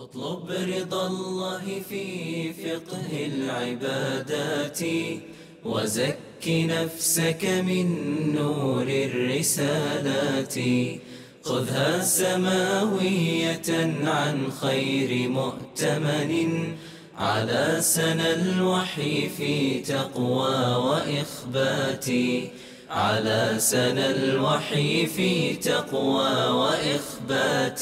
اطلب رضا الله في فقه العبادات وزك نفسك من نور الرسالات خذها سماوية عن خير مؤتمن على سنى الوحي في تقوى وإخبات على سنى الوحي في تقوى وإخبات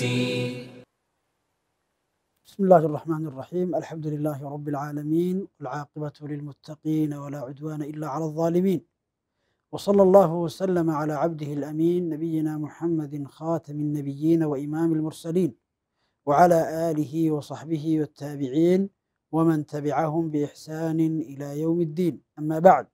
بسم الله الرحمن الرحيم الحمد لله رب العالمين والعاقبة للمتقين ولا عدوان إلا على الظالمين وصلى الله وسلم على عبده الأمين نبينا محمد خاتم النبيين وإمام المرسلين وعلى آله وصحبه والتابعين ومن تبعهم بإحسان إلى يوم الدين أما بعد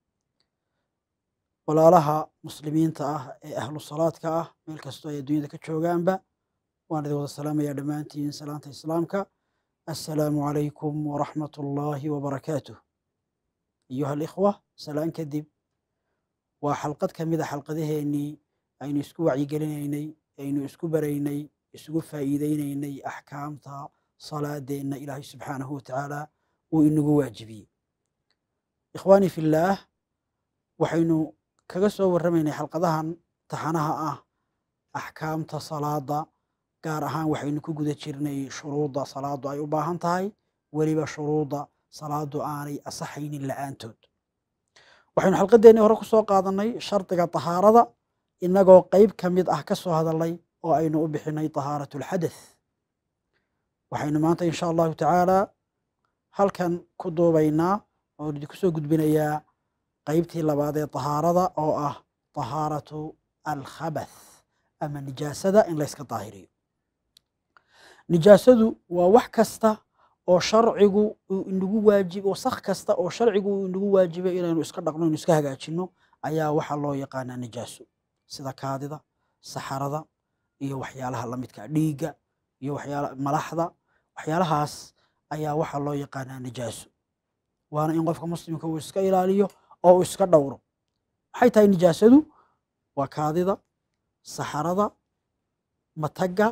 walaalaha muslimiinta ah ee ahlu salaadka ah meel kastoo ay adduunyada ka joogaanba waan idin wada salaamayaa dhammaantiin salaanta islaamka assalaamu calaykum waraxmat ullaahi wabarakaatuh ayuha alikhwa salaan kadib waa xalqad ka mid a xalqadaheennii aynu isku wacyigelinaynay aynu isku baraynay isugu faa'iideynaynay axkaamta salaadeenna ilaahay subxaanahu watacaala uu inagu waajibiyey ikhwaanii fillaah waxaynu kaga soo warramaynay xalqadahan taxanaha ah axkaamta salaada gaar ahaan waxaynu ku guda jirnay shuruudda salaadu ay u baahan tahay weliba shuruudda salaadu aanay asaxaynin la'aantood waxaynu xalqadeennii hore ku soo qaadanay shardiga tahaarada innagoo qeyb ka mid ah ka soo hadalnay oo aynu u bixinay tahaaratu alxadath waxaynu maanta insha allahu tacaala halkan ku duubaynaa oo idinku soo gudbinayaa qeybtii labaad ee tahaarada oo ah tahaaratu alkhabath ama nijaasada in layska daahiriyo nijaasadu waa wax kasta oo sharcigu uu inagu waajib wasakh kasta oo sharcigu uu inagu waajibay inaynu iska dhaqno inu iska hagaajino ayaa waxaa loo yaqaanaa nijaaso sida kaadida saxarada iyo waxyaalaha lamidka dhiigga iyo waxyaala malaxda waxyaalahaas ayaa waxaa loo yaqaanaa nijaaso waana in qofka muslimka uu iska ilaaliyo oo uu iska dhowro maxay tahay nijaasadu waa kaadida saxarada matagga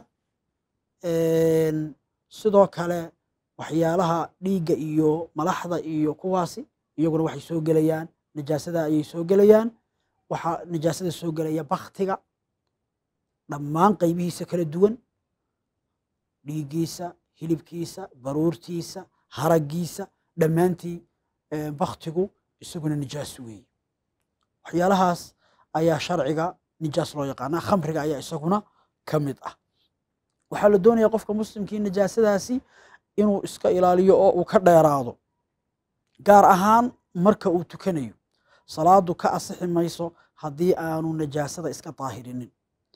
sidoo kale waxyaalaha dhiigga iyo malaxda iyo kuwaasi iyaguna waxay soo gelayaan nijaasada ayay soo gelayaan waxaa nijaasada soo gelaya baktiga dhammaan qeybihiisa kala duwan dhiiggiisa hilibkiisa baruurtiisa haraggiisa dhammaantii baktigu isaguna nijaas weeye waxyaalahaas ayaa sharciga nijaas loo yaqaanaa khamriga ayaa isaguna ka mid ah waxaa la doonaya qofka muslimkii nijaasadaasi inuu iska ilaaliyo oo uu ka dheeraado gaar ahaan marka uu tukanayo salaadu ka asixi mayso haddii aanu nijaasada iska daahirinin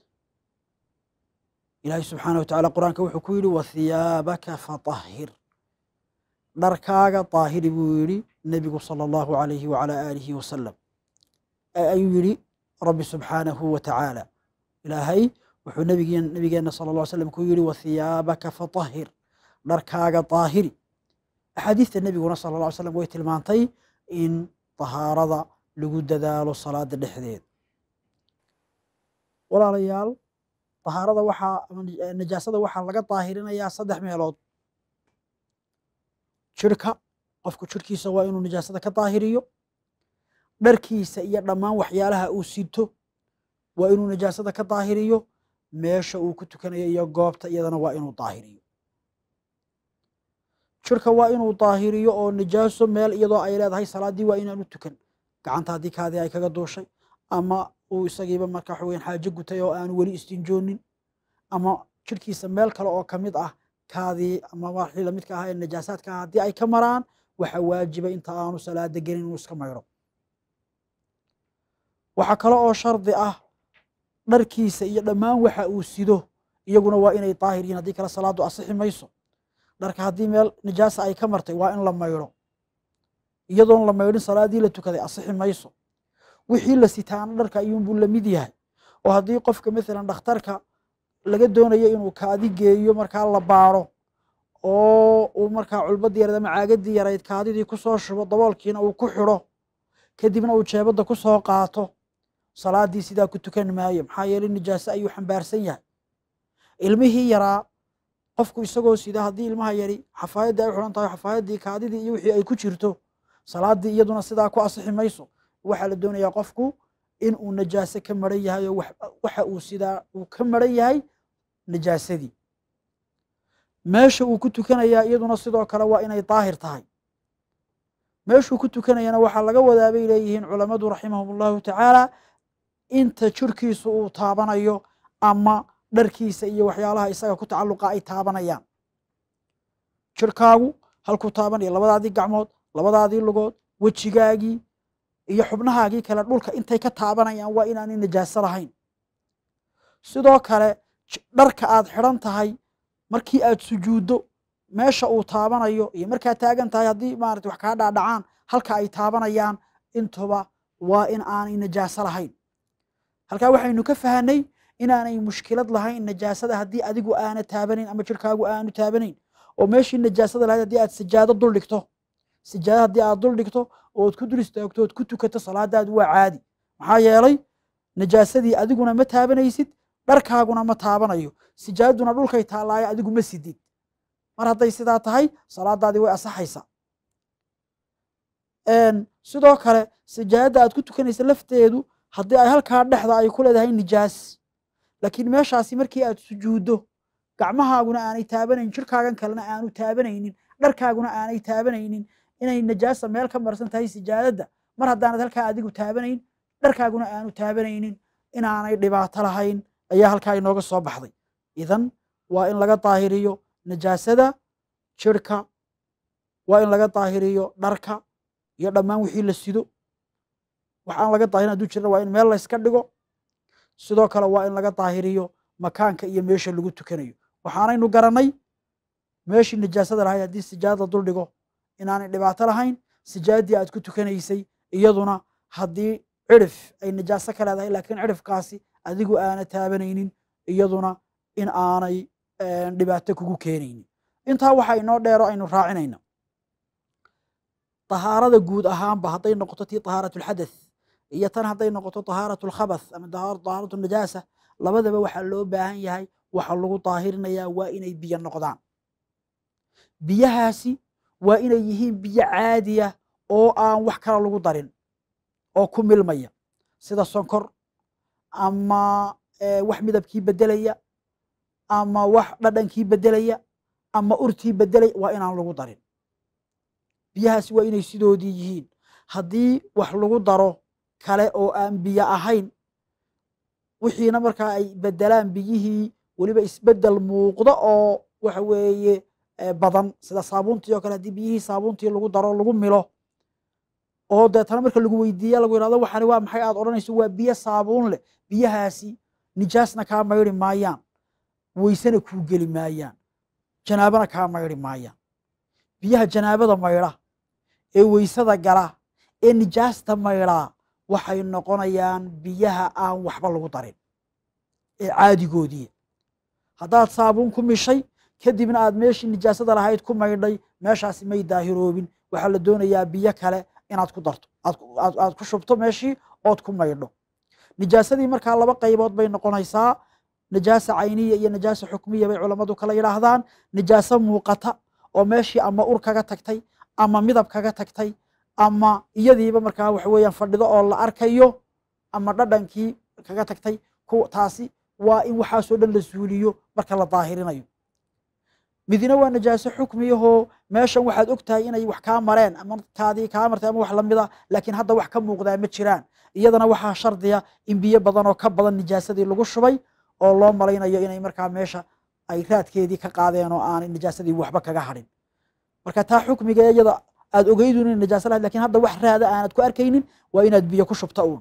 ilaahay subxaanah wa tacala qur-aanka wuxuu ku yidhi wathiyaabaka fatahhir dharkaaga daahiri buu yidhi nebigu sala allahu alayhi wacala aalihi wasalam ayuu yidhi rabbi subxaanahu wa tacaala ilaahay wuxuu nabigeen nabigeenna sala alla ly slam ku yidhi wathiyaabaka fatahhir dharkaaga daahiri axaadiista nebiguna sala alla ly slam way tilmaantay in tahaarada lagu dadaalo salaada dhexdeed walaalayaal tahaarada waxaa nijaasada waxaa laga daahirinayaa saddex meelood jirka qofku jirkiisa waa inuu nijaasada ka daahiriyo dharkiisa iyo dhammaan waxyaalaha uu sito waa inuu nijaasada ka daahiriyo meesha uu ku tukanayo iyo goobta iyadana waa inuu daahiriyo jirka waa inuu daahiriyo oo nijaaso meel iyadoo ay leedahay salaaddii waa inaanu tukan gacanta haddii kaadii ay kaga duushay ama uu isagiiba marka waxa weyan xaajo gutay oo aanu weli istinjoonin ama jirkiisa meel kale oo ka mid ah kaadii ama waxii lamidka ahaa ee najaasaadka ah haddii ay ka maraan waxa waajiba inta aanu salaada gelin inuu iska maydho waxaa kale oo shardi ah dharkiisa iyo dhammaan waxa uu sido iyaguna waa inay daahir yihin haddii kale salaadu asixi mayso dharka haddii meel nijaasa ay ka martay waa in la maydho iyadoon la maydhin salaadii la tukaday asixi mayso wixii la sitaana dharka ayuunbuu lamid yahay oo haddii qofka maalan dhakhtarka laga doonayo inuu kaadi geeyo markaa la baaro oo uu markaa culbadii yarayd ama caagadii yarayd kaadidii kusoo shubo daboolkiina uu ku xidho kadibna uu jeebadda ku soo qaato salaadii sidaa ku tukan maayo maxaa yeeley nijaase ayuu xambaarsan yahay ilmihii yaraa qofku isagoo sida haddii ilmaha yari xafaayadii ay xidhan tahay xafaayadii kaadidii iyo wixii ay ku jirto salaadii iyaduna sidaa ku asixi mayso waxaa la doonayaa qofku in uu najaase ka maran yahay oo waxa uu sidaa uu ka maran yahay najaasadii meesha uu ku tukanayaa iyaduna sidoo kale waa inay daahir tahay meeshuu ku tukanayana waxaa laga wadaa bay leeyihiin culammadu raximahum allahu tacaala inta jirkiisu uu taabanayo ama dharkiisa iyo waxyaalaha isaga ku tacalluqa ay taabanayaan jirkaagu halkuu taabanayo labadaadii gacmood labadaadii lugood wejigaagii iyo xubnahaagii kale dhulka intay ka taabanayaan waa inaanay najaaso lahayn sidoo kale dharka aad xidhan tahay markii aad sujuuddo meesha uu taabanayo iyo markaad taagan tahay haddii maarata wax kaa dhaadhacaan halka ay taabanayaan intuba waa in aanay najaaso lahayn halkaa waxaynu ka fahanay inaanay mushkilad lahayn najaasada haddii adigu aana taabanayn ama jirkaagu aanu taabanayn oo meeshii najaasada lahayd haddii aad sijaado dul dhigto sijaado haddii aad dul dhigto ood ku dul istaagto ood ku tukato salaadaadu waa caadi maxaa yeelay najaasadii adiguna ma taabanaysid dharkaaguna ma taabanayo sijaadaduna dhulkay taallaayo adigu ma sidid mar hadday sidaa tahay salaadaadii way asaxaysaa sidoo kale sijaadada aad ku tukanaysa lafteedu haddii ay halkaa dhexda ay ku leedahay nijaas laakiin meeshaasi markii aad sujuuddo gacmahaaguna aanay taabanayn jirkaagan kalena aanu taabanaynin dharkaaguna aanay taabanaynin inay najaasa meel ka marsan tahay sijaadadda mar haddaanad halkaa adigu taabanayn dharkaaguna aanu taabanaynin inaanay dhibaato lahayn ayaa halkaa inooga soo baxday idan waa in laga daahiriyo najaasada jirka waa in laga daahiriyo dharka iyo dhammaan wixii la sido waxaan laga daahirin haduu jirna waa in meel layska dhigo sidoo kale waa in laga daahiriyo makaanka iyo meesha lagu tukanayo waxaanaynu garanay meeshii najaasada lahayd haddii sijaadada dul dhigo inaanay dhibaato lahayn sijaadadii aad ku tukanaysay iyaduna haddii cirif ay najaaso ka leedahay laakiin cirifkaasi adigu aana taabanaynin iyaduna in aanay dhibaato kugu keenaynin intaa waxaa inoo dheero aynu raacinayna طahaarada guud ahaanba hadday noqoto tii طahaaraة الxadaث iyo tan hadday noqoto طahaaraة الkhabaث ama طahaaraة الnajaasa labadaba waxaa loo baahan yahay waxa lagu daahirinayaa waa inay biyo noqdaan biyahaasi waa inay yihiin biyo caadiya oo aan wax kale lagu darin oo ku milmaya sida sonkor ama wax midabkii bedelaya ama wax dhadhankii bedelaya ama urtii bedelaya waa inaan lagu darin biyahaasi waa inay sidoodii yihiin haddii wax lagu daro kale oo aan biyo ahayn wixiina markaa ay bedelaan biyihii weliba isbedel muuqdo oo waxa weeye badan sida saabuuntii oo kale haddii biyihii saabuuntii lagu daro lagu milo oo deetana marka lagu weydiiya lagu yihahdo waxani waa maxay aad odhanayso waa biyo saabuun leh biyahaasi nijaasna kaa mayri maayaan weysena kuu geli maayaan janaabana kaa mayri maayaan biyaha janaabada maydha ee weysada gala ee nijaasta maydhaa waxay noqonayaan biyaha aan waxba lagu darin ee caadigoodii haddaad saabuun ku mishay kadibna aad meeshii nijaasada lahayd ku maydhay meeshaasi may daahiroobin waxaa la doonayaa biyo kale inaad ku darto aad ku shubto meeshii ood ku maydho nijaasadii markaa laba qaybood bay noqonaysaa najaasa cayniya iyo najaasa xukmiya bay culammadu kala yidhaahdaan nijaaso muuqata oo meeshii ama ur kaga tagtay ama midab kaga tagtay ama iyadiiba markaa waxa weeyaan fadhido oo la arkayo ama dhadhankii kaga tagtay taasi waa in waxaasoo dhan la suuliyo marka la daahirinayo midina waa najaaso xukmiyahoo meeshan waxaad og tahay inay wax kaa mareen ama kaadii kaa martay ama wax lamida laakiin hadda wax ka muuqdaa ma jiraan iyadana waxaa shardiya in biyo badan oo ka badan nijaasadii lagu shubay oo loo malaynayo inay markaa meesha ay raadkeedii ka qaadeen oo aanay najaasadii waxba kaga hadhin marka taa xukmiga iyada aad ogeydun inay najaaso lahayd lakin hadda wax raada aanad ku arkaynin waa inaad biyo ku shubta uun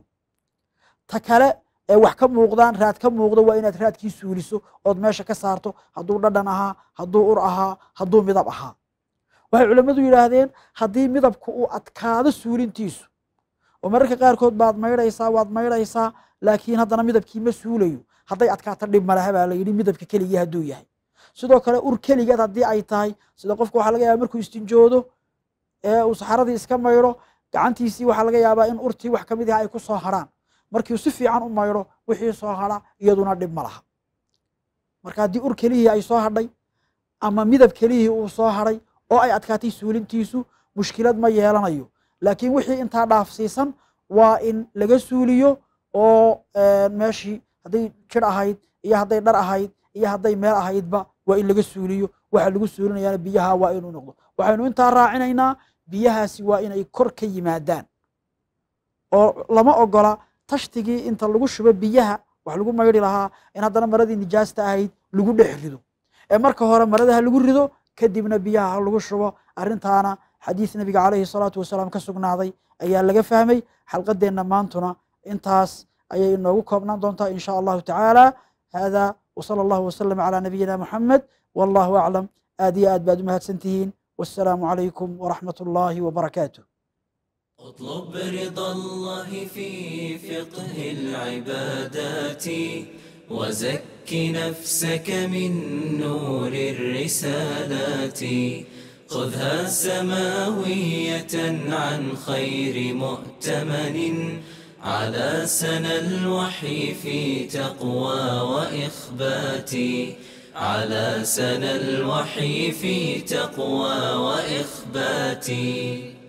ta kale ee wax ka muuqdaan raad ka muuqdo waa inaad raadkii suuliso ood meesha ka saarto hadduu dhadhan ahaa hadduu ur ahaa hadduu midab ahaa waxay culammadu yidhaahdeen haddii midabku uu adkaado suulintiisu oo mararka qaarkood baad maydhaysaa waad maydhaysaa laakiin haddana midabkii ma suulayo hadday adkaato dhib malaha baa la yidhi midabka keligii hadduu yahay sidoo kale ur keligeed haddii ay tahay sida qofka waxaa laga yaaba markuu istinjoodo ee uu saxaradii iska maydho gacantiisii waxaa laga yaabaa in urtii wax kamid ah ay ku soo harhaan markiu si fiican u maydho wixii soo hadha iyaduna dhib ma laha marka haddii ur kelihii ay soo hadhay ama midab kelihii uu soo haray oo ay adkaatay suulintiisu mushkilad ma yeelanayo laakiin wixii intaa dhaafsiisan waa in laga suuliyo oo meeshii hadday jir ahayd iyo hadday dhar ahayd iyo hadday meel ahaydba waa in laga suuliyo waxa lagu suulinayaana biyaha waa inuu noqdo waxaynu intaa raacinaynaa biyahaasi waa inay kor ka yimaadaan oo lama ogola tashtigii inta lagu shubo biyaha wax lagu maydhi lahaa in haddana maradii nijaasta ahayd lagu dhex rido ee marka hore marada ha lagu rido kadibna biyaha ha lagu shubo arrintaana xadiis nabiga calayhi salaatu wasalaam ka sugnaaday ayaa laga fahmay xalqadeenna maantuna intaas ayay inoogu koobnaan doontaa in sha allahu tacaala hada wsala allahu wasalam calaa nabiyina muxamed wallahu aclam aad iyo aad baad u mahadsan tihiin wassalaamu calaykum waraxmat ullaahi wabarakaatuh اطلب رضا الله في فقه العبادات وزك نفسك من نور الرسالات خذها سماوية عن خير مؤتمن على سنى الوحي في تقوى وإخبات على سنى الوحي في تقوى وإخبات